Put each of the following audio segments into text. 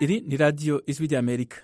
iri ni radiyo ijwi ry'amerika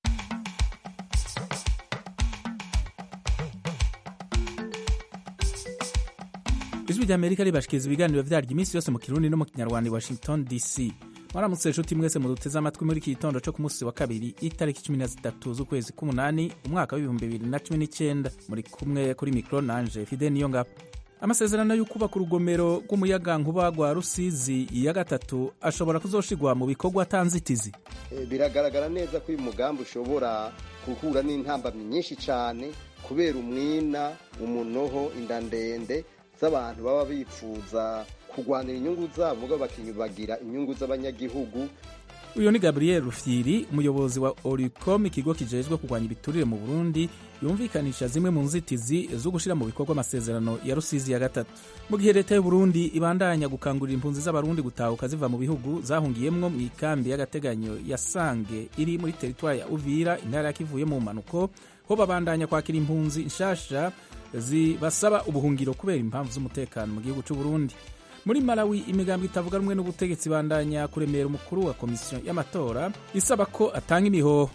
ijwi ry'amerika ribashikiriza ibiganiro vyaryo iminsi yose mu kirundi no mu kinyarwanda i washington dc mwaramutse nshuti mwese muduteze amatwi muri iki gitondo co ku munsi wa kabiri itariki cumi na zitatu z'ukwezi k'umunani umwaka w'ibihumbi bibiri na cumi n'icenda muri kumwe kuri mikro nanje fide niyo ngabo amasezerano yo kubaka urugomero rw'umuyagankuba rwa rusizi ya gatatu ashobora kuzoshigwa mu bikorwa atanzitizi biragaragara neza ko uyu mugambi ushobora guhura n'intambamyi nyinshi cyane kubera umwina umunoho inda ndende z'abantu baba bifuza kurwanira inyungu zabo mugabo bakiyubagira inyungu z'abanyagihugu uyu ni gabriel rufyiri umuyobozi wa oricom ikigo kijejwe kurwanya ibiturire mu burundi yumvikanisha zimwe mu nzitizi zo gushyira mu bikorwa amasezerano ya rusizi ya gatatu mu gihe leta y'uburundi ibandanya gukangurira impunzi z'abarundi gutahuka ziva mu bihugu zahungiyemwo mu ikambi y'agateganyo ya sange iri muri teritwari ya uvira intara yakivuye mu mpanuko ho babandanya kwakira impunzi nshasha zibasaba ubuhungiro kubera impamvu z'umutekano mu gihugu c'uburundi muri malawi imigambi itavuga rumwe n'ubutegetsi bandanya kuremera umukuru wa komisiyo y'amatora isaba ko atanga imihoho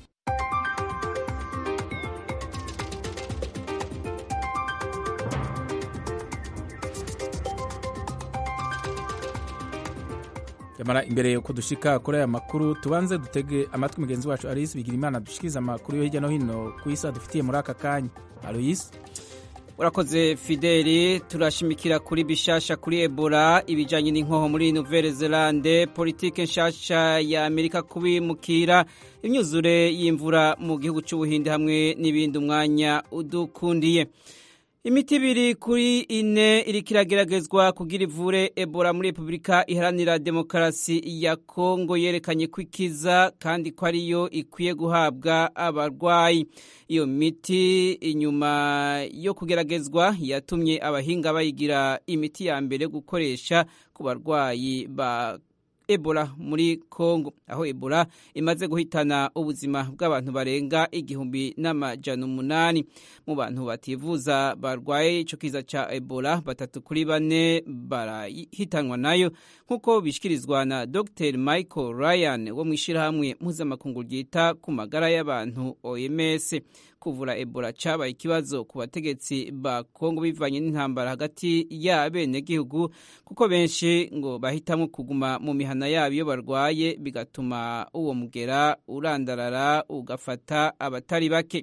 yamara imbere yuko dushika kuri aya makuru tubanze dutege amatwi mugenzi wacu aloyisi bigira imana dushikiriza amakuru yo hirya no hino ku isi adufitiye muri aka kanya aloyisi urakoze fideli turashimikira kuri bishasha kuri ebola ibijyanye n'inkoho muri nouvelle zelande politike nshasha ya amerika kubimukira imyuzure y'imvura mu gihugu cy'ubuhinde hamwe n'ibindi umwanya udukundiye imiti ibiri kuri ine iriko irageragezwa kugira ivure ebola muri repubulika iharanira demokarasi ya kongo yerekanye ko ikiza kandi ko ariyo ikwiye guhabwa abarwayi iyo miti inyuma yo kugeragezwa yatumye abahinga bayigira imiti ya mbere gukoresha ku barwayi ba ebola muri kongo aho ebola imaze guhitana ubuzima bw'abantu barenga igihumbi n'amajana umunani mu bantu bativuza barwaye ico kiza ca ebola batatu kuri bane barahitanwa nayo nk'uko bishikirizwa na dr michael ryan wo mu ishirahamwe mpuzamakungu ryita ku magara y'abantu oms kuvura ebola cabaye ikibazo ku bategetsi ba kongo bivanye n'intambara hagati y'abenegihugu kuko benshi ngo bahitamwo kuguma mu mihana yabo iyo barwaye bigatuma uwo mugera urandarara ugafata abatari bake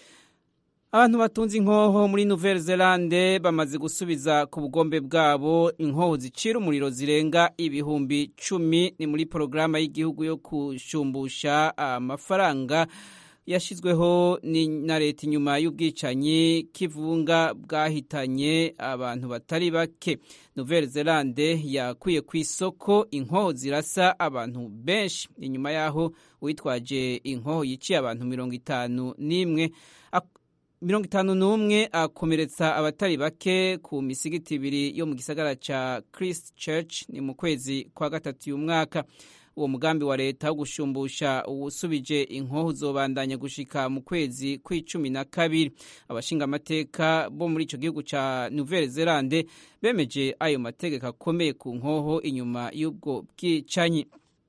abantu batunze inkoho muri nouvelle zelande bamaze gusubiza ku bugombe bwabo inkoho zicira umuriro zirenga ibihumbi cumi ni muri porogaramu y'igihugu yo kushumbusha amafaranga yashyizweho na leta inyuma y'ubwicanyi k'ivunga bwahitanye abantu batari bake nouvelle zelande yakwiye ku isoko inkoho zirasa abantu benshi inyuma y'aho uwitwaje inkoho yiciye abantu mirongo itanu n'imwe mirongo itanu n'umwe akomeretsa abatari bake ku misigiti ibiri yo mu gisagara ca christ church ni mu kwezi kwa gatatu uyu mwaka uwo mugambi wa leta wo gushumbusha uwusubije inkoho uzobandanya gushika mu kwezi kw'icumi na kabiri abashinga amateka bo muri ico gihugu ca nouvelle zelande bemeje ayo mategeko akomeye ku nkoho inyuma y'ubwo bwicanyi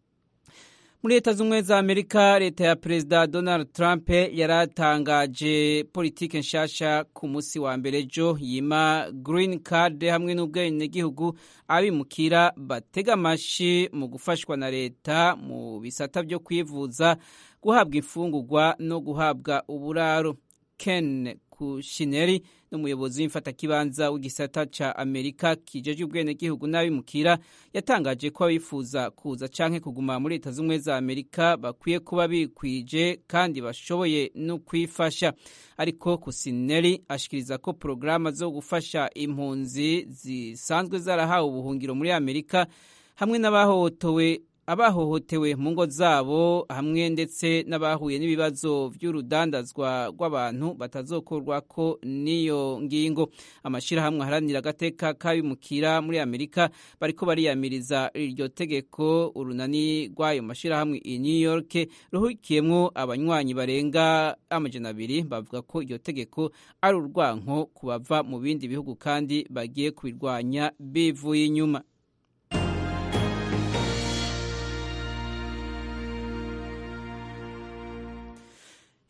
muri leta z'ubumwe za amerika leta ya perezida donald trump yaratangaje politike nshasha ku munsi wa mbere ejo yima green card hamwe n'ubwenegihugu abimukira batega amashi mu gufashwa na leta mu bisata byo kwivuza guhabwa imfungurwa no guhabwa uburaro ken kushineri n'umuyobozi w'imfatakibanza w'igisata ca amerika kijejwe ubwenegihugu n'abimukira yatangaje ko abifuza kuza canke kuguma muri leta z'ubumwe za amerika bakwiye kuba bikwije kandi bashoboye no kwifasha ariko kusineri ashikiriza ko porogaramu zo gufasha impunzi zisanzwe zarahawe ubuhungiro muri amerika hamwe n'abahohotowe abahohotewe mu ngo zabo hamwe ndetse n'abahuye n'ibibazo by'urudandazwa rw'abantu batazokorwa ko n'iyo ngingo amashyirahamwe aharanira agateka k'abimukira muri amerika bariko bariyamiriza iryo tegeko urunani rw'ayo mashyirahamwe i new york ruhurikiyemwo abanywanyi barenga amajana abiri bavuga ko iryo tegeko ari urwanko ku bava mu bindi bihugu kandi bagiye kubirwanya bivuye inyuma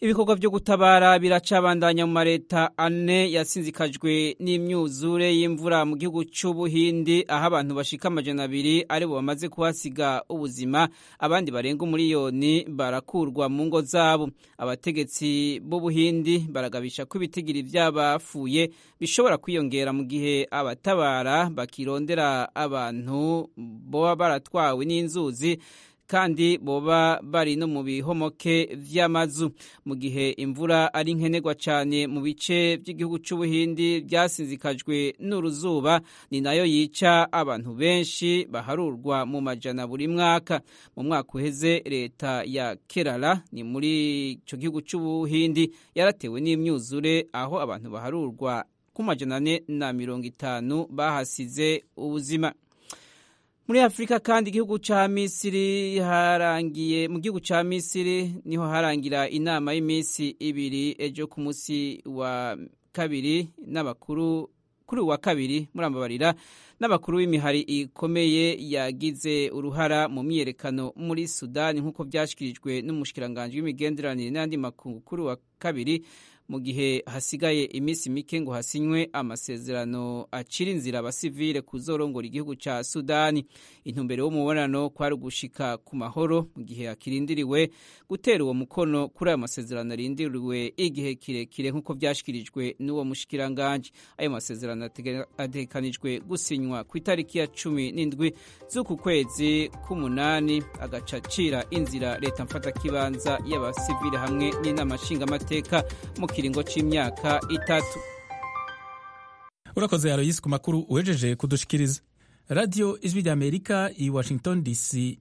ibikorwa byo gutabara biracabandanya mu mareta ane yasinzikajwe n'imyuzure y'imvura mu gihugu cy'ubuhindi aho abantu bashika amajana abiri aribo bamaze kuhasiga ubuzima abandi barenga umuriyoni barakurwa mu ngo zabo abategetsi b'ubuhindi baragabisha ko ibitigiri by'abapfuye bishobora kwiyongera mu gihe abatabara bakirondera abantu boba baratwawe n'inzuzi kandi boba bari no mu bihomoke vy'amazu mu gihe imvura ari nkenerwa cyane mu bice by'igihugu cy'ubuhindi byasinzikajwe n'uruzuba ni nayo yica abantu benshi baharurwa mu majana buri mwaka mu mwaka uheze leta ya kerala ni muri icyo gihugu cy'ubuhindi yaratewe n'imyuzure aho abantu baharurwa ku majana ane na mirongo itanu bahasize ubuzima muri afurika kandi igihugu cya misiri harangiye mu gihugu cya misiri niho harangira inama y'iminsi ibiri ejo ku munsi wa kabiri n'abakuru kuri uwa kabiri murambabarira n'abakuru b'imihari ikomeye yagize uruhara mu myiyerekano muri sudani nk'uko byashyikirijwe n'umushikiranganji w'imigenderanire n'andi makungu kuri uwa kabiri mu gihe hasigaye iminsi mike ngo hasinywe amasezerano acira inzira abasivile kuzorongora igihugu cya sudani intumbero y'umubonano kwari ugushika ku mahoro mu gihe hakirindiriwe gutera uwo mukono kuri ayo masezerano arindiriwe igihe kirekire nk'uko byashyikirijwe n'uwo mushikiranganji ayo masezerano ategekanijwe gusinywa ku itariki ya cumi n'indwi z'uku kwezi k'umunani agaca acira inzira leta mfatakibanza y'abasivile hamwe n'inama nshingamateka mu kiringo c'imyaka itatu urakoze aroyisi ku makuru uhejeje kudushikiriza radiyo ijwi rya amerika i washington dc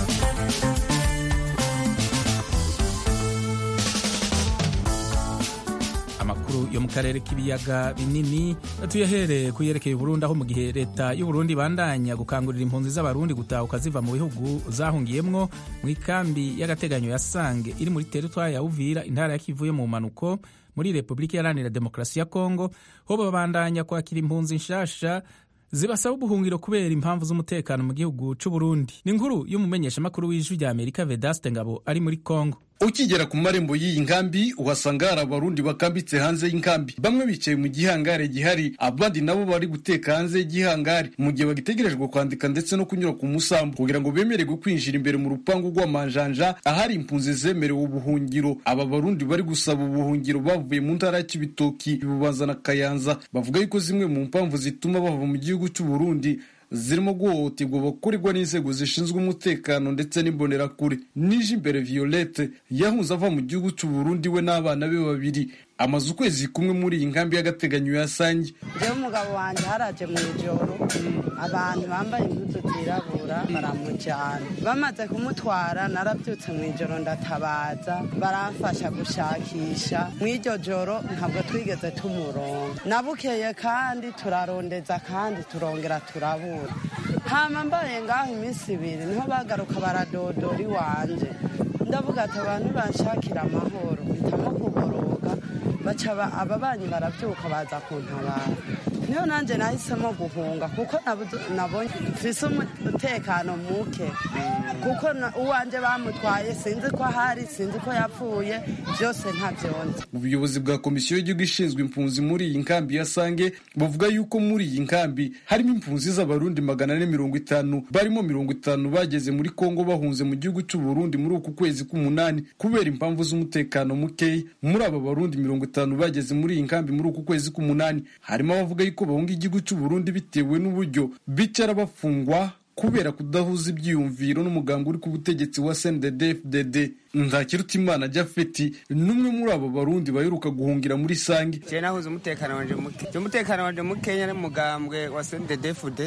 amakuru yo mu karere k'ibiyaga binini tuyahereye ku yerekeye Burundi aho mu gihe leta y'uburundi ibandanya gukangurira impunzi z'abarundi gutahuka ziva mu bihugu zahungiyemwo mu ikambi y'agateganyo ya sange iri muri teritwari ya uvira intara ya kivu yo mu mpanuko muri repubulika iharanira demokarasi ya kongo ho babandanya kwakira impunzi nshasha zibasaba ubuhungiro kubera impamvu z'umutekano mu gihugu c'uburundi ni inkuru y'umumenyeshamakuru w'ijwi rya amerika vedaste ngabo ari muri kongo ukigera ku marembo y'iyi nkambi uhasanga hari abarundi bakambitse hanze y'inkambi bamwe bicaye mu gihangare gihari abandi nabo bari guteka hanze y'igihangare mu gihe bagitegerejwe kwandika ndetse no kunyura ku musambu kugira ngo bemererwe kwinjira imbere mu rupangu rw'amanjanja ahari impunzi zemerewe ubuhungiro aba barundi bari gusaba ubuhungiro bavuye mu ntara ya kibitoki bubanza na kayanza bavuga yuko zimwe mu mpamvu zituma bava mu gihugu cy'uburundi zirimo guhohoterwa bakorerwa n'inzego zishinzwe umutekano ndetse n'imbonerakure nije imbere violette yahunze ava mu gihugu cy'uburundi we n'abana be babiri amaze ukwezi kumwe muri iyi nkambi y'agateganyo ya sange njyewe umugabo wanjye haraje mu ijoro abantu bambaye impuzu zirabura baramujyana bamaze kumutwara narabyutse mu ijoro ndatabaza baramfasha gushakisha mu iryo joro ntabwo twigeze tumuronga nabukeye kandi turarondeza kandi turongera turabura hama mbaye ngaho iminsi ibiri niho bagaruka baradodora iwanje ndavuga ati abantu banshakira amahoro mpitamo kuboroga baca ababanyi barabyuka baza kuntabara niyo nanjye nahisemo guhunga kuko nabonye mfise umutekano muke kuko uwanjye bamutwaye sinzi ko ahari sinzi ko yapfuye byose ntabyonze ubuyobozi bwa komisiyo y'igihugu ishinzwe impunzi muri iyi nkambi ya sange bavuga yuko muri iyi nkambi harimo impunzi z'abarundi magana ane mirongo itanu barimo mirongo itanu bageze muri kongo bahunze mu gihugu cy'uburundi muri uku kwezi k'umunani kubera impamvu z'umutekano mukeya muri aba barundi mirongo itanu bageze muri iyi nkambi muri uku kwezi k'umunani harimo abavuga yuko bahunga igihugu cy'uburundi bitewe n'uburyo bicara bafungwa kubera kudahuza ibyiyumviro n'umugambi uri ku butegetsi wa CNDD-FDD Ntakirutimana Jafeti n'umwe muri abo barundi baheruka guhungira muri Sange je nahuza umutekano wanje muke je umutekano wanje mukenya n'umugambwe wa CNDD-FDD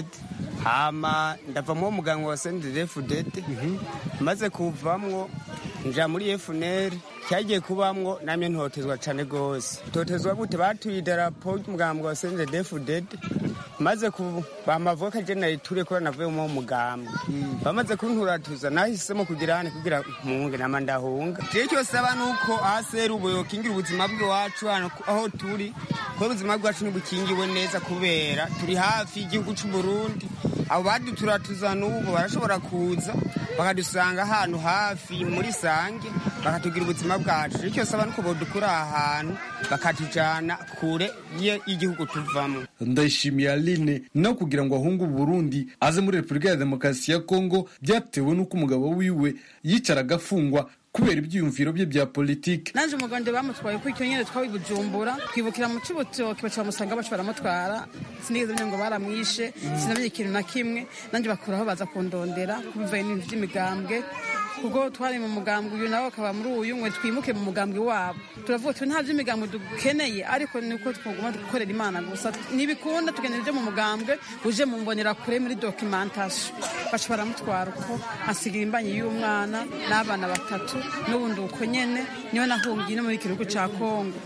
hama ndava mu mugambwe wa CNDD-FDD maze kuvamwo nja muri FNL cyagiye kubamwo namye ntotezwa cane gose totezwa gute batuye idarapo ry'umugambwe wa CNDD-FDD maze bamavuka je nayiture kubera navuye mu mugambwe bamaze kunturatuza nahisemo kugira hane kugira mpunge nama ndahunga je cyose aba nuko aseri ubuyo kingira ubuzima bwacu hano aho turi ko ubuzima bwacu ntibukingiwe neza kubera turi hafi y'igihugu cy'u Burundi abo baduturatuza n'ubu barashobora kuza bakadusanga ahantu hafi muri sange bakatugira ubuzima bwacu icyo saba nuko bodukura aha hantu bakatujana kure y'igihugu tuvamo ndayishimiye aline no kugira ngo ahunge uburundi aze muri repubulika ya demokarasi ya kongo byatewe n'uko umugabo wiwe yicaraga afungwa kubera ibyiyumviro bye bya politiki nanje umugande bamutwaye kuko icyo nyene twawi bujumbura twibukira mu cibutoki baca bamusanga baca baramutwara sinigeze menya ngo baramwishe sinamenye ikintu na kimwe nanje bakuraho baza kundondera kubivaye n'ibintu vy'imigambwe kuko twari mu mugambwe uyu nawe akaba muri uyu mwe twimuke mu mugambwe wabo turavuga tuti nta vy'imigambwe dukeneye ariko niko twaguma gukorera imana gusa nibikunda tugenera ibyo mu mugambwe uje mu mbonera kure muri documentation baca baramutwara uko asigira imbanyi y'umwana n'abana batatu n'ubundi uko nyene niwe nahungiye no muri gihugu ca kongo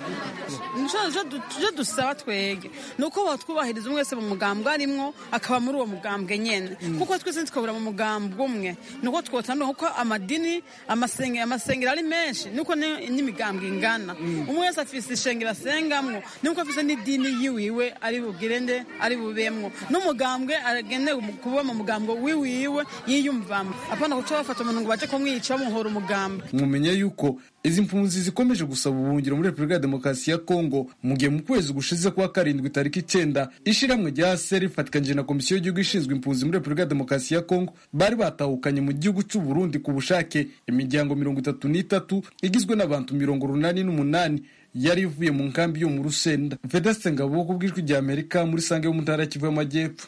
tuje dusaba twege ni uko botwubahiriza umwe wese mu mugambwe arimwo akaba muri uwo mugambwe nyene kuko twese ntitwabura mu mugambwe umwe ni uko twotandukana kuko amadini amasengero ari menshi niko n'imigambwe ingana umwe wese afise ishengero asengamwo niko afise n'idini yiwiwe ari bugirende ari bubemwo n'umugambwe agenewe kuba mu mugambwe wiwiwe yiyumvamo apana guca bafata umuntu ngo baje kumwica bamuhora umugambwe mwumenya yuko izi mpunzi zikomeje gusaba ubuhungiro muri repubulika ya demokarasi ya kongo mu gihe mu kwezi gushize kwa karindwi tariki icyenda ishiramwe rya seri rifatikanije na komisiyo y'igihugu ishinzwe impunzi muri repubulika ya demokarasi ya kongo bari batahukanye mu gihugu cy'u burundi ku bushake imiryango mirongo itatu n'itatu igizwe n'abantu mirongo urunani n'umunani yari ivuye mu nkambi yo mu rusenda vedaste ngabo ku bw'ijwi rya amerika muri sange yo mu ntara kivu y'amajyepfo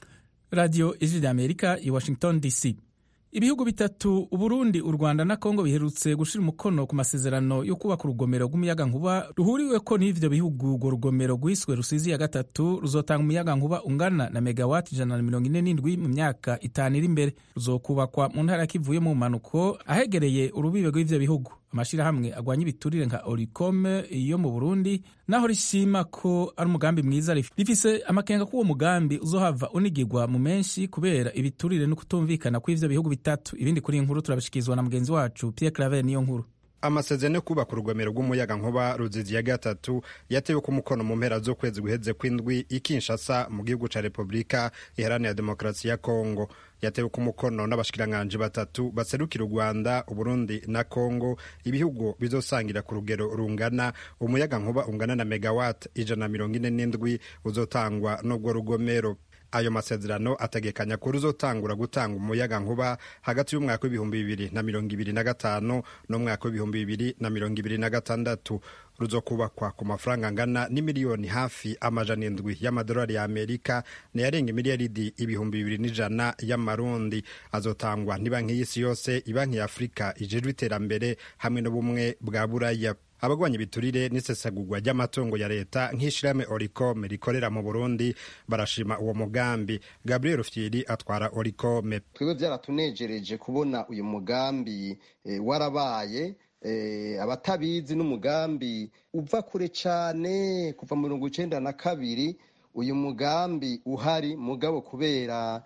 radiyo ijwi rya amerika i washington dc ibihugu bitatu uburundi u rwanda na kongo biherutse gushyira umukono ku masezerano yo kubaka urugomero rw'umuyagankuba ruhuriweko n'ivyo bihugu urwo rugomero rwiswe rusizi ya gatatu ruzotanga umuyagankuba ungana na megawati ijana na mirongo ine n'indwi mu myaka itanu iri imbere ruzokubakwa mu ntara kivuye mu mpanuko ahegereye urubibe rw'ivyo bihugu amashyirahamwe agwanya ibiturire nka oricome yo mu burundi naho rishima ko ari umugambi mwiza rifise amakenga ko uwo mugambi uzohava unigirwa mu menshi kubera ibiturire no kutumvikana kw'ivyo bihugu bitatu ibindi kuri iyi nkuru turabishikirizwa na mugenzi wacu pierre claver niyo nkuru amasezerano yo kubaka urugomero rw'umuyaga nkuba ruzizi ya gatatu yatewe ku mukono mu mpera z'ukwezi guheze kw'indwi i Kinshasa mu gihugu ca repubulika iharanira demokarasi ya kongo yatewe ku mukono n'abashikiranganji batatu baserukira u rwanda uburundi na kongo ibihugu bizosangira ku rugero rungana umuyaga nkuba ungana na megawati ijana na mirongo ine n'indwi uzotangwa n'ubwo rugomero ayo masezerano ategekanya ko ruzotangura gutanga umuyaga nkuba hagati y'umwaka w'ibihumbi bibiri na mirongo ibiri na gatanu n'umwaka w'ibihumbi bibiri na mirongo ibiri na gatandatu ruzokubakwa ku mafaranga angana n'imiliyoni hafi amajana indwi y'amadolari ya amerika nayarenga imiliyaridi ibihumbi bibiri n'ijana y'amarundi azotangwa n'ibanki y'isi yose ibanki ya afurika ijejwe iterambere hamwe n'ubumwe bwa buraya abagwanya ibiturire n'isesagurwa ry'amatungo ya leta nk'ishirahamwe oricome rikorera mu burundi barashima uwo mugambi gabriel rufyiri atwara oricome twebwe byaratunejereje kubona uyu mugambi e, warabaye e, abatabizi n'umugambi uva kure cane kuva mu mirongo icenda na kabiri uyu mugambi uhari mugabo kubera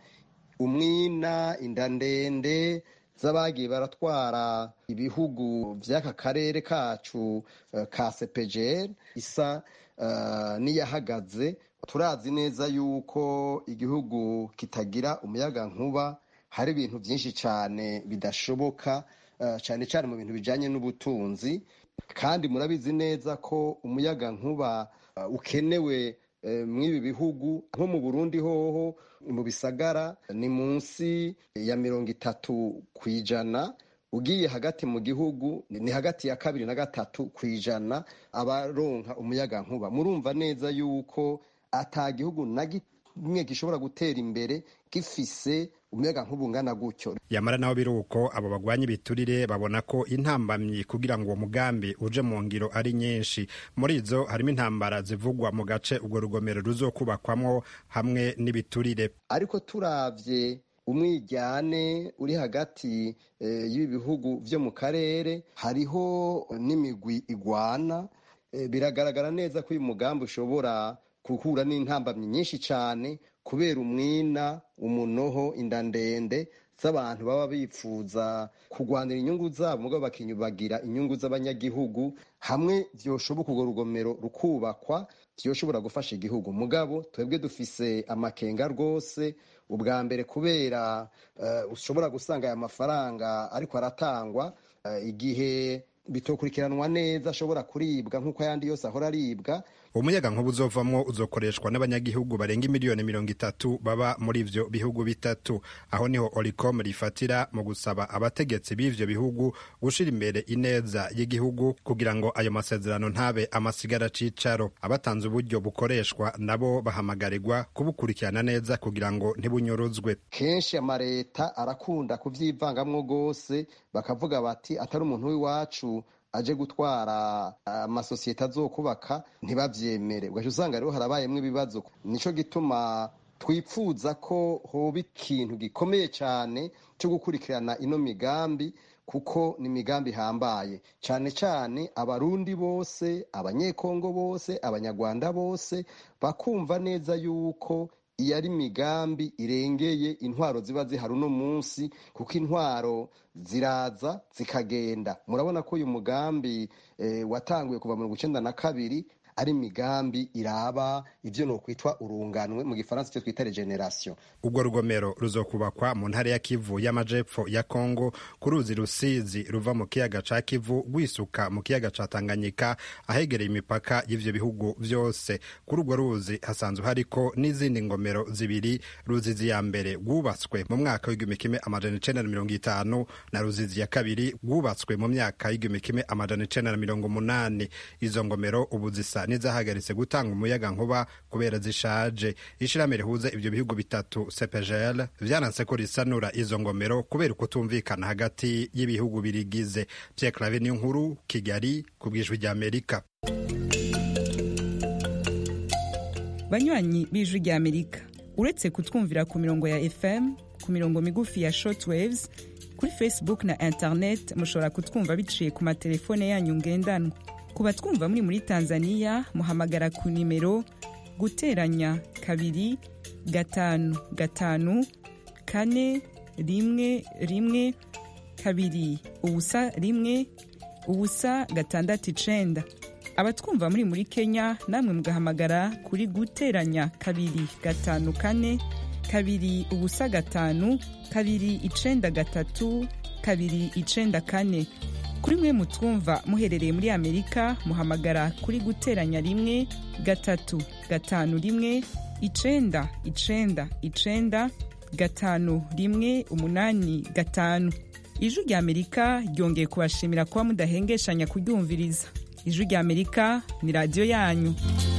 umwina inda ndende z'abagiye baratwara ibihugu by'aka karere kacu uh, ka sepejeri isa uh, n'iyahagaze turazi neza yuko igihugu kitagira umuyaga nkuba hari ibintu byinshi cyane bidashoboka uh, cyane cyane mu bintu bijyanye n'ubutunzi kandi murabizi neza ko umuyaga nkuba ukenewe mw'ibi bihugu nko mu burundi hoho mu bisagara ni munsi ya mirongo itatu ku ijana ugiye hagati mu gihugu ni hagati ya kabiri na gatatu ku ijana abaronka umuyaga nkuba murumva neza yuko ata gihugu na kimwe gishobora gutera imbere gifise umuyaga nkuba ungana gutyo yamara naho biri uko abo bagwanya ibiturire babona ko intambamyi kugira ngo uwo mugambi uje mu ngiro ari nyinshi muri izo harimo intambara zivugwa mu gace urwo rugomero ruzokubakwamwo hamwe n'ibiturire ariko turavye umwijyane uri hagati e, y'ibi bihugu vyo mu karere hariho n'imigwi igwana e, biragaragara neza ko uyu mugambi ushobora guhura n'intambamyi nyinshi cyane kubera umwina umunoho inda ndende z'abantu baba bifuza kurwanira inyungu zabo mugabo bakinyubagira inyungu z'abanyagihugu hamwe vyoshoboka urwo rugomero rukubakwa vyoshobora gufasha igihugu mugabo twebwe dufise amakenga rwose ubwa mbere kubera uh, ushobora gusanga aya mafaranga ariko aratangwa igihe bitokurikiranwa neza ashobora kuribwa nk'uko ayandi yose ahora aribwa umuyaga nkuba uzovamwo uzokoreshwa n'abanyagihugu barenga miliyoni mirongo itatu baba muri ivyo bihugu bitatu aho niho oricom rifatira mu gusaba abategetsi b'ivyo bihugu gushira imbere ineza y'igihugu kugira ngo ayo masezerano ntabe amasigara cicaro abatanze uburyo bukoreshwa nabo bahamagarirwa kubukurikirana neza kugira ngo ntibunyuruzwe kenshi amareta arakunda kuvyivangamwo gose bakavuga bati atari umuntu w'iwacu aje gutwara amasosiyete azokubaka ntibavyemere ugaca usanga rero harabayemwo ibibazo nico gituma twipfuza ko hoba ikintu gikomeye cyane cyo gukurikirana ino migambi kuko ni imigambi ihambaye cyane cyane abarundi bose abanyekongo bose abanyarwanda bose bakumva neza yuko iyo ari imigambi irengeye intwaro ziba zihari uno munsi kuko intwaro ziraza zikagenda murabona ko uyu mugambi watanguye kuva mirongo icyenda na kabiri ari imigambi iraba ibyo ni ukwitwa urunganwe mu gifaransa icyo twita regeneration ubwo rugomero ruzokubakwa mu ntara ya kivu y'amajepfo ya kongo ku ruzi rusizi ruva mu kiyaga ca kivu rwisuka mu kiyaga ca tanganyika ahegereye imipaka y'ivyo bihugu vyose kuri urwo ruzi hasanzwe hariko n'izindi ngomero zibiri ruzizi ya mbere rwubatswe mu mwaka w'igihumbi kimwe amajana icenda na mirongo itanu na ruzizi ya kabiri rwubatswe mu myaka y'igihumbi kimwe amajana icenda na mirongo umunani izo ngomero ubu zisa n'izahagaritse gutanga umuyaga nkuba kubera zishaje ishirahamwe rihuza ivyo bihugu bitatu CPGL vyananse ko risanura izo ngomero kubera ukutumvikana hagati y'ibihugu birigize Pierre Claver niyo nkuru Kigali ku bwijwi rya Amerika banywanyi b'ijwi rya Amerika uretse kutwumvira ku mirongo ya FM ku mirongo migufi ya shortwaves kuri Facebook na internet mushobora kutwumva biciye ku matelefone yanyu ngendanwa ku batwumva muri muri tanzania muhamagara ku nimero guteranya kabiri gatanu gatanu kane rimwe rimwe kabiri ubusa rimwe ubusa gatandatu icenda abatwumva muri muri kenya namwe mugahamagara kuri guteranya kabiri gatanu kane kabiri ubusa gatanu kabiri icenda gatatu kabiri icenda kane kuri mwe mutwumva muherereye muri amerika muhamagara kuri guteranya rimwe gatatu gatanu rimwe icenda icenda icenda gatanu rimwe umunani gatanu ijwi rya amerika ryongeye kubashimira kuba mudahengeshanya kuryumviriza ijwi rya amerika ni radiyo yanyu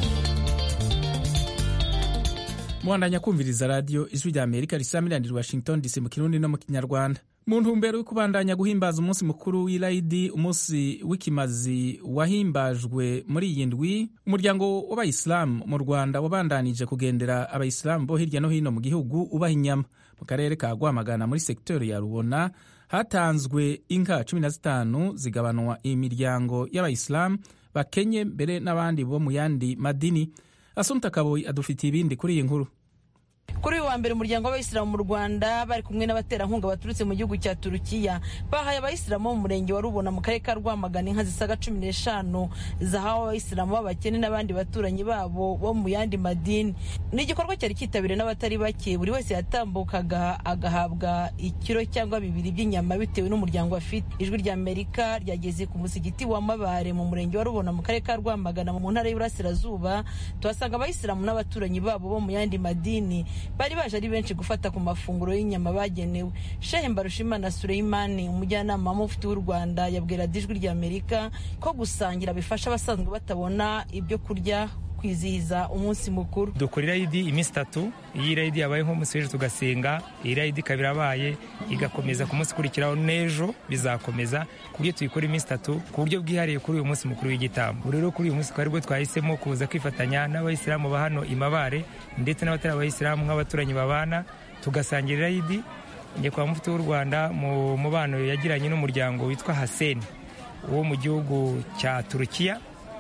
muhandanya kumviriza radiyo ijwi rya amerika risamiraniye washington dc mu kirundi no mu kinyarwanda mu ntumbero yo kubandanya guhimbaza umunsi mukuru w'irayidi umunsi w'ikimazi wahimbajwe muri iyi ndwi umuryango w'abayisilamu mu rwanda wabandanije kugendera abayisilamu bo hirya no hino mu gihugu ubaha inyama mu karere ka rwamagana muri segiteri ya rubona hatanzwe inka cumi na zitanu zigabanwa imiryango y'abayisilamu bakenye mbere n'abandi bo mu yandi madini asumta kaboyi adufitiye ibindi kuri iyi nkuru kuri uyu wa mbere umuryango w'abayisilamu mu rwanda bari kumwe n'abaterankunga baturutse mu gihugu cya turukiya bahaye abayisilamu bo mu murenge wa rubona mu karere ka rwamagana inka zisaga cumi n'eshanu zahawe abayisilamu b'abakene n'abandi baturanyi babo bo mu yandi madini ni igikorwa cyari cyitabiriwe n'abatari bake buri wese yatambukaga agahabwa ikiro cyangwa bibiri by'inyama bitewe n'umuryango afite ijwi rya amerika ryageze ku musigiti wa mabare mu murenge wa rubona mu karere ka rwamagana mu ntara y'uburasirazuba tuhasanga abayisilamu n'abaturanyi babo bo mu yandi madini bari baje ari benshi gufata ku mafunguro y'inyama bagenewe shehe mbarushimana sureyimani umujyanama w'umufiti w'u rwanda yabwira ijwi rya amerika ko gusangira bifasha abasanzwe batabona ibyo kurya kwizihiza umunsi mukuru dukora irayidi iminsi itatu iyo irayidi yabaye nk'umunsi w'ejo tugasenga iyi irayidi ikaba irabaye igakomeza ku munsi ukurikiraho n'ejo bizakomeza ku buryo tuyikora iminsi itatu ku buryo bwihariye kuri uyu munsi mukuru w'igitambo rero kuri uyu munsi twari bwo twahisemo kuza kwifatanya n'abayisilamu ba hano imabare ndetse n'abatari abayisilamu nk'abaturanyi babana tugasangira irayidi nyakubahwa mufti w'u rwanda mu mubano yagiranye n'umuryango witwa haseni wo mu gihugu cya turukiya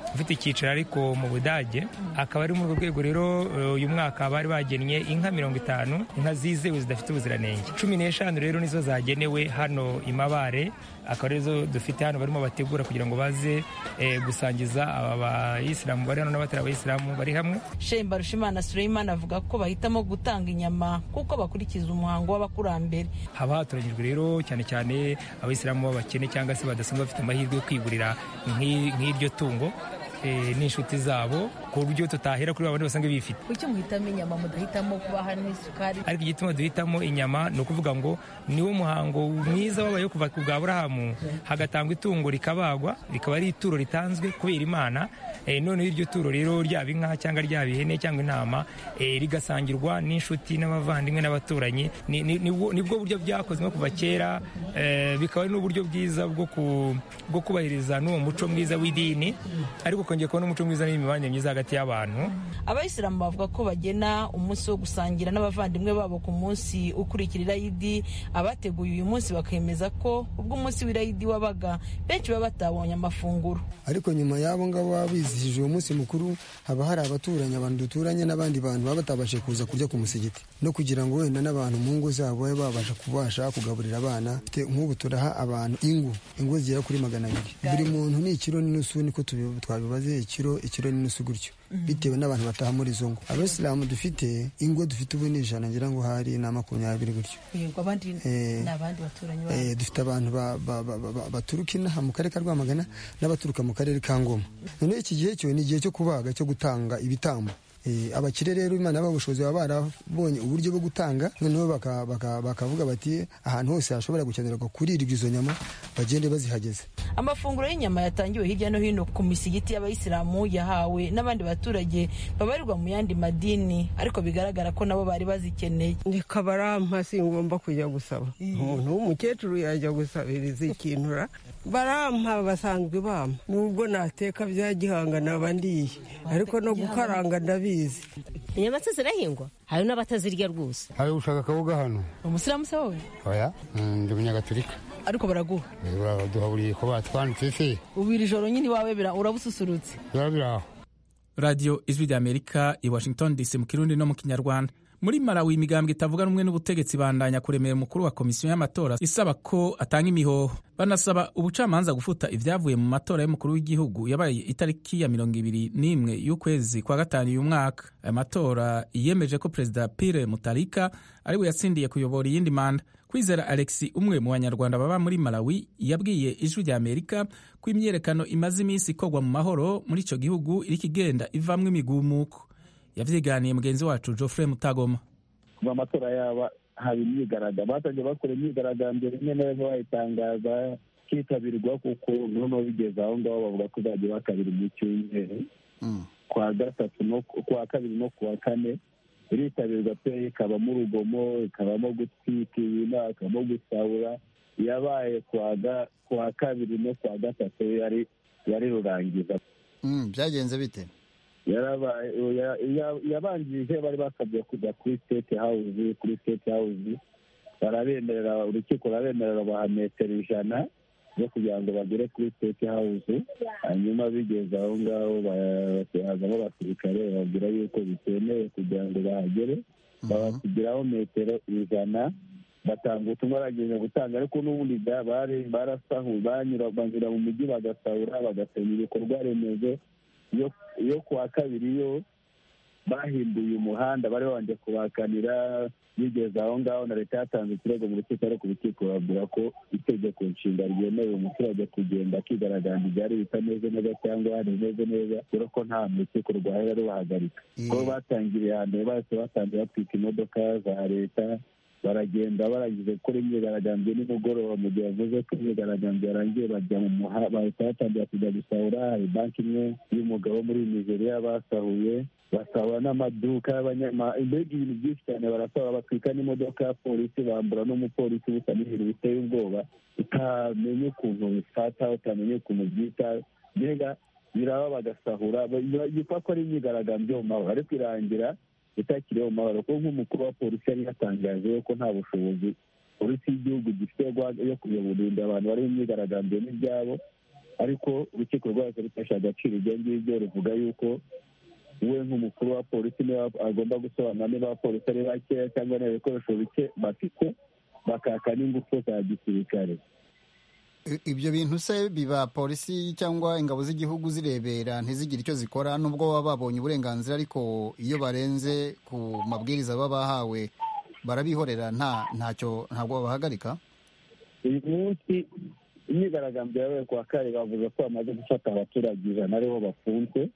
ufite icyicaro ariko mu budage akaba ari muri urwo rwego rero uyu mwaka bari bagennye inka mirongo itanu inka zizewe zidafite ubuziranenge cumi n'eshanu rero nizo zagenewe hano i mabare akaba arizo dufite hano barimo bategura kugira ngo baze gusangiza aba bayisilamu bari hano n'abatari abayisilamu bari hamwe shemba rushimana suleiman avuga ko bahitamo gutanga inyama kuko bakurikiza umuhango w'abakurambere haba hatoranyijwe rero cyane cyane abayisilamu b'abakene cyangwa se badasanzwe bafite amahirwe yo kwigurira nk'iryo tungo n'inshuti zabo ku buryo tutahera kuri babandi basanzwe bifite kuki muhitamo inyama mudahitamo kubaha n'isukari ariko igituma duhitamo inyama ni ukuvuga ngo niwo muhango mwiza wabayeho kuva ku bwa burahamu hagatangwa itungo rikabagwa rikaba ari ituro ritanzwe kubera imana noneho iryo turo rero ryaba inka cyangwa ryaba ihene cyangwa intama rigasangirwa n'inshuti n'abavandimwe n'abaturanyi nibwo buryo byakozwe kuva kera bikaba ari n'uburyo bwiza bwo kubahiriza n'uwo muco mwiza w'idini ariko kongera kubona umuco mwiza n'imibanire myiza hagati y'abantu abayisilamu bavuga ko bagena umunsi wo gusangira n'abavandimwe babo ku munsi ukurikira irayidi abateguye uyu munsi bakemeza ko ubwo umunsi w'irayidi wabaga benshi baba batabonye amafunguro ariko nyuma y'abo ngabo baba bizihije uwo munsi mukuru haba hari abaturanyi abantu duturanye n'abandi bantu baba batabashe kuza kurya ku musigiti no kugira ngo wenda n'abantu mu ngo zabo babe babasha kubasha kugaburira abana nk'ubu turaha abantu ingo ingo zigera kuri magana abiri buri muntu ni ikiro n'inusu niko twabibaze ikiro ikiro n'inusu gutyo bitewe n'abantu bataha muri izo ngo abasilamu dufite ingo dufite ubu ni ijana ngira ngo hari na makumyabiri gutyo dufite abantu baturuka inaha mu karere ka rwamagana n'abaturuka mu karere ka ngoma noneho iki gihe cyo ni igihe cyo kubaga cyo gutanga ibitambo abakire rero imana ubushobozi baba barabonye uburyo bwo gutanga noneho bakavuga bati ahantu hose hashobora gukenerwa kurirwa izo nyama bagende bazihageze amafunguro y'inyama yatangiwe hirya no hino ku misigiti y'abayisilamu yahawe n'abandi baturage babarirwa mu yandi madini ariko bigaragara ko nabo bari bazikeneye reka barampa singomba kujya gusaba umuntu w'umukecuru yajya gusabiriza ikintura barampa basanzwe bampa nubwo nateka bya gihanga naba ndiye ariko no gukaranga ndabizi inyama se zirahingwa hari n'abatazirya rwose hari ushaka akabuga hano umusilamu se wowe oya ndi umunyagatulika ariko baraguha baraduha buri ko batwanditse se ubu iri joro nyine iwawe urabususurutse biba biri aho radiyo ijwi ry'amerika i washington dc mu kirundi no mu kinyarwanda muri marawi imigambwe itavuga rumwe n'ubutegetsi bandanya kuremera umukuru wa komisiyo y'amatora isaba ko atanga imihoho banasaba ubucamanza gufuta ibyavuye mu matora y'umukuru w'igihugu yabaye itariki ya mirongo ibiri n'imwe y'ukwezi kwa gatanu uyu mwaka aya matora yemeje ko perezida pire mutarika ariwe yatsindiye kuyobora iyindi manda kwizera alexi umwe mu banyarwanda baba muri malawi yabwiye ijwi rya amerika ko imyiyerekano imaze iminsi ikorwa mu mahoro muri icyo gihugu iriko igenda ivamwo imigumuko yavyiganiye mugenzi wacu Geoffrey Mutagoma kuva amatora yaba haba imyigaragambyo batangiye bakora imyigaragambyo rimwe na rimwe bayitangaza kitabirwa kuko noneho bigeze aho ngaho bavuga ko bagiye bakabiri mu cyumweru kwa gatatu no kwa kabiri no kuwa kane iritabirwa pe ikabamo urugomo ikabamo gutwika ibintu hakabamo gusahura yabaye kuwa kabiri no kuwa gatatu yari yari rurangiza byagenze bite yabanjirije bari basabye kujya kuri state house kuri state house barabemerera urukiko rurabemerera baha metero ijana zo kugira ngo bagere kuri state house hanyuma bigeze aho ngaho hazamo abasirikare bababwira yuko bitemewe kugira ngo bahagere babasigiraho metero ijana batanga ubutumwa bagenda gutanga ariko n'ubundi bari barasahu banyura banyura mu mujyi bagasahura bagasenya ibikorwa remezo iyo kuwa kabiri yo bahinduye umuhanda bari babanje kubakanira bigeze aho ngaho na leta yatanze ikirego mu rukiko ariko urukiko babwira ko itegeko nshinga ryemerera umuturage kugenda akigaragambya ibyari bitameze neza cyangwa hari bimeze neza dore ko nta mu rukiko rwahera rubahagarika ko batangiriye ahantu bahise batangira batwika imodoka za leta baragenda barangije gukora imyigaragambyo nimugoroba mu gihe bavuze ko imyigaragambyo yarangiye bajya mu muhanda bahita batangira kujya gusahura hari banki imwe y'umugabo muri nigeria basahuye basahura n'amaduka mbega ibintu byinshi cyane barasahura batwika n'imodoka ya polisi bambura n'umupolisi busa n'ibintu biteye ubwoba utamenya ukuntu bifata utamenya ukuntu byita mbega biraba bagasahura yitwa ko ari imyigaragambyo mu mahoro ariko irangira itakiriho mu mahoro kuko nk'umukuru wa polisi yari yatangaje ko nta bushobozi polisi y'igihugu gifite yo kuyoborinda abantu bari mu myigaragambyo n'ibyabo ariko urukiko rwahise rufashe agaciro ibyo ngibyo ruvuga yuko we nk'umukuru wa polisi niba agomba gusobanura niba abapolisi ari bakeya cyangwa niba ibikoresho bike bafite bakaka n'ingufu za gisirikare I- ibyo bintu se biba polisi cyangwa ingabo z'igihugu zirebera ntizigire icyo zikora nubwo baba babonye uburenganzira ariko iyo barenze ku mabwiriza baba bahawe barabihorera nta ntacyo ntabwo babahagarika uyu munsi imyigaragambyo yabaye ku wa kane bavuze ko bamaze gufata abaturage ijana aribo bafunzwe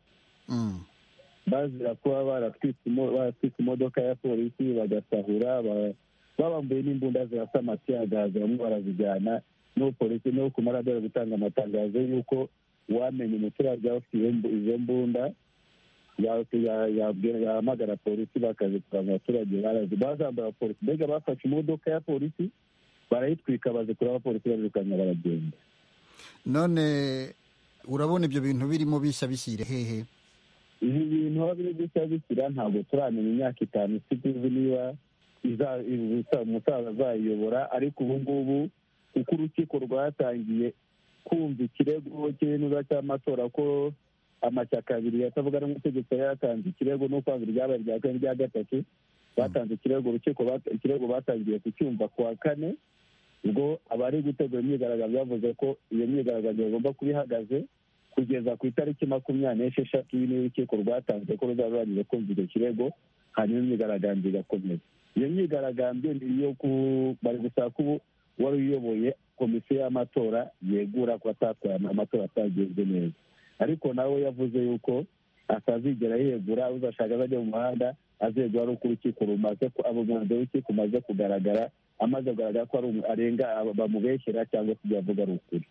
bazira kuba baratwitse imo- baratwitse imodoka ya polisi bagasahura ba- babambuye n'imbunda zirasa amatiyagazi bamwe barazijyana n'uwo polisi n'uwo ku maradari gutanga amatangazo y'uko uwamenya umuturage waba ufite iyo mbu- izo mbunda ya- ya- yabwira- yahamagara polisi bakazitwara mu baturage barazi bazambaye polisi mbega bafashe imodoka ya polisi barayitwika bazikura abapolisi barirukanya baragenda none urabona ibyo bintu birimo bishya bishyire hehe ibi bintu aho biri gushya bishyira ntabwo turamenya imyaka itanu tuzi niba iza- iza- umusaza azayiyobora ariko ubu ngubu uko urukiko rwatangiye kumva ikirego cy'intuza cy'amatora ko amashyaka abiri yatavuga n'umutegetsi yari yatanze ikirego no kwanga iryabaye rya kane rya gatatu batanze ikirego urukiko bat- ikirego batangiye kucyumva ku wa kane ubwo abari gutegura imyigaragambyo bavuze ko iyo myigaragambyo bagomba kuba ihagaze kugeza ku itariki makumyabiri n'esheshatu y'ini urukiko rwatanze ko ruzaba rurangije kumva icyo kirego hanyuma imyigaragambyo igakomeza iyo myigaragambyo ni iyo ku- bari gusaba ko ubu wari uyoboye komisiyo y'amatora yegura ko atatwaye amatora atagenze neza ariko nawe yavuze yuko atazigera yegura uzashaka azajya mu muhanda azegura ari uko urukiko rumaze ku- abo umwanzuro w'urukiko umaze kugaragara amaze kugaragara ko ari umu- arenga aba- bamubeshyera cyangwa se ibyo avuga ari ukuri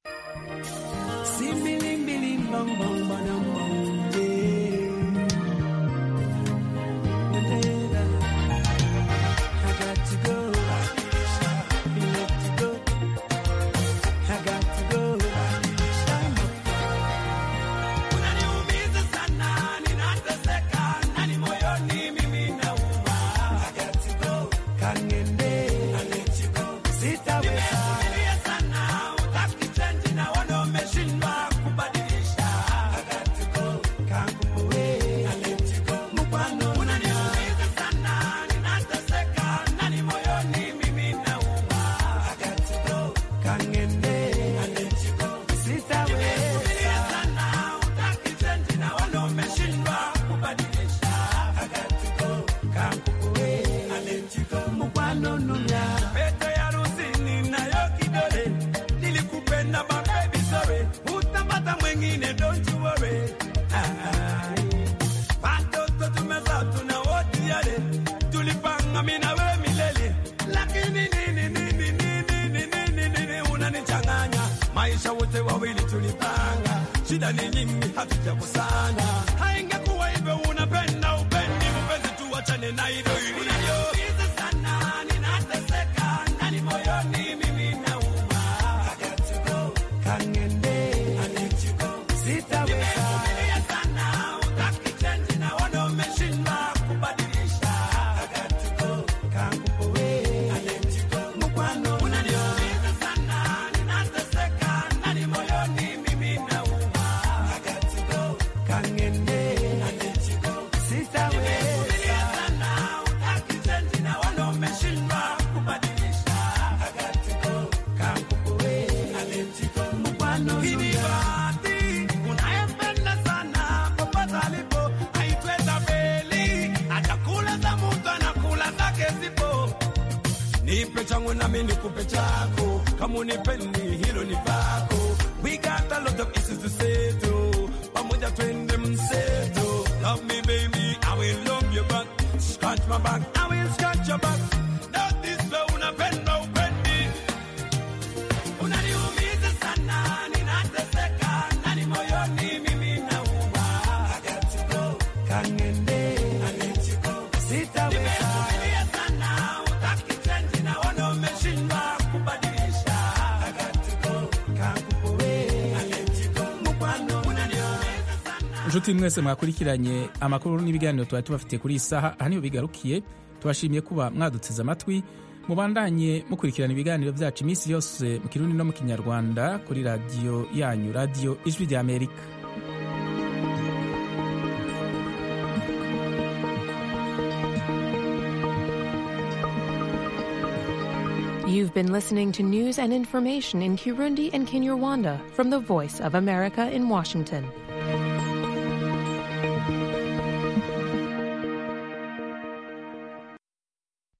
Simbilimbili bang bang badam bang yeah. Mandela, I got to go. You have to go. I got to go. Unaniumiza sana, ninateseka, ndani moyoni mimi nauma. I got to go. Kangende, I let you go. Sitaweza. Nimevumilia sana, utaki change na wana umeshindwa kubadilisha. I got to go. Kanguwe, I let you go. Mkwano, unaniumiza sana, ninateseka, ndani moyoni mimi nauma. I got to go. Kangende, I let you go. Sitaweza. Nimevumilia sana, utaki change na wana umeshindwa kubadilisha. I got to go. Kanguwe, I let you go. Mkwano, nunya. Pete ya rusini nayo kidole nilikupenda my baby sorry utapata mwengine don't you worry Ai. watoto tumezaa tuna wote yale tulipanga mimi na wewe milele lakini nini nini nini nini nini nini unanichanganya maisha wote wawili tulipanga shida ni nyingi hatujakusanya haingekuwa hivyo unapenda upendi mpenzi tuachane na hilo ilivyo sana ninateseka ndani moyoni mimi nauma I got to go. Kangende, I let you go. Sitaweza. Nimevumilia sana, utaki change na wana umeshindwa kubadilisha. I got to go. Kangupowe, I let you go. Mkwano, unaniumiza sana, ninateseka ndani moyoni mimi nauma. I got to go. Kangende, I let you go. Sitaweza. Nimevumilia sana, utaki change na wana umeshindwa kubadilisha. I got to go. Kangupowe, I let you go. Mkwano, hii ni bahati unayempenda sana popote alipo, aitwe Zabeli. Atakula za mtu anakula zake zipo nipe changu nami nikupe chako kama unipendi hilo ni pako we got a lot of issues to settle pamoja twende mseto love me baby i will love you back scratch my back i will scratch your back that is way unapenda upendi unaniumiza sana ninateseka ndani moyoni mimi nauma i got to go kangende i let you go sitaweza nimevumilia sana utaki change na wana umeshindwa kubadilisha i got to go kangupowe i let you go mkwano unaniumiza inshuti mwese mwakurikiranye amakuru n'ibiganiro twari tubafitiye kuri iyi saha aha niho bigarukiye tubashimiye kuba mwaduteze amatwi mubandanye mukurikirana ibiganiro byacu iminsi yose mu kirundi no mu kinyarwanda kuri radiyo yanyu radiyo ijwi rya amerika You've been listening to news and information in Kirundi and Kinyarwanda from the Voice of America in Washington.